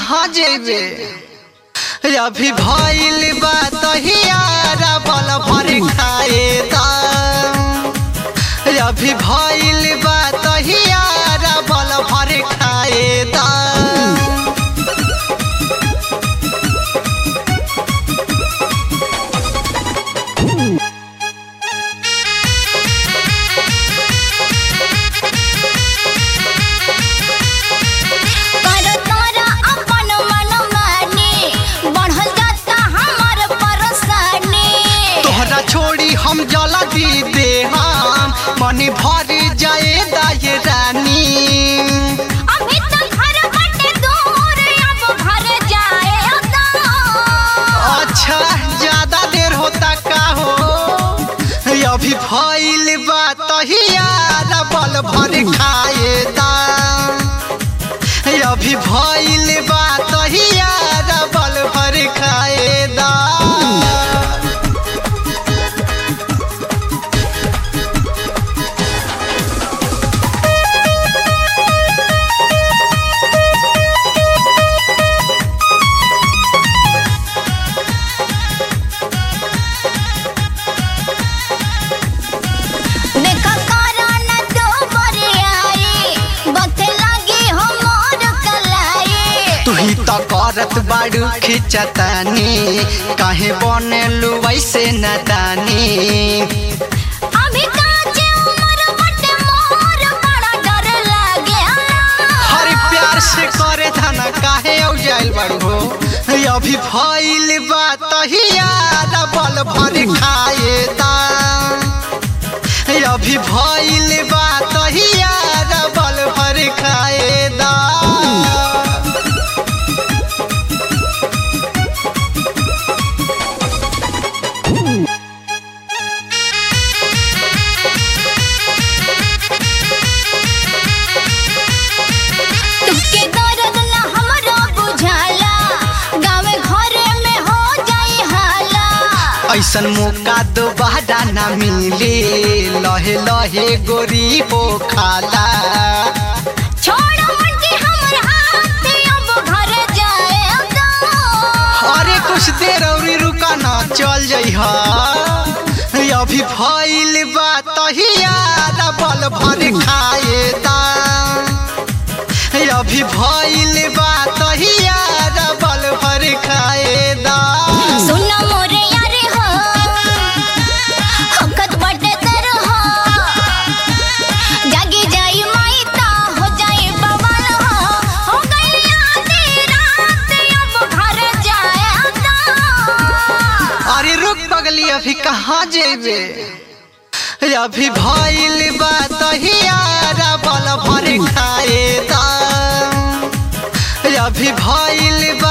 कहाँ जेबे अभी भइल बा तहियारा बल भर खाए दाम अभी भइल बा तहियारा बल भर खाए दाम कर तोरा अपन मनमानी बढ़ल जाता हमर परेशानी तोहरा छोड़ी हम जला दी दे हम मनी भर जाए दाय रानी अभी तक घर बटे दूर अब घर जाए तो अच्छा ज्यादा देर होता का हो अभी भइल बा तहियारा बल भर खाए दाम अभी भइल बा तहियारा बल भर खाए दाम देखा करा न तो बरियाई बथे लगी हमर कलाई तू ही तो करत बाड़ू खिंचतानी काहे बनेलू वैसे नदानी अभी काचे उमर बटे मोर बड़ा डर लागे हर प्यार से करे थाना काहे औ जाइल बाड़ू हो अभी भइल बा तहियारा बल भर खाए दाम अभी भइल बा तहियारा बल भर खाए दाम तुके दर्द न हमरो बुझाला गाँव घरे में हो जाई हाला ऐसन मौका दोबारा ना मिले लहे लहे गोरी हो खाला छोड़ मुंडी हमर हाथ अब घर जाए तो अरे कुछ देर और रुका ना चल जइहा अभी भइल बा तहियारा बल भर खाए दाम अभी भइल बा तहियारा बल भर खाए दाम सुन मोरे यार हो हकत बटे तर हो जागी जाई माई ता हो जाई बवाल हो हो गई आधी रात अब घर जाए तो अरे रुक पगली अभी कहाँ जेबे अभी भइल बा तहियारा बल भर खाए दाम अभी भइल बा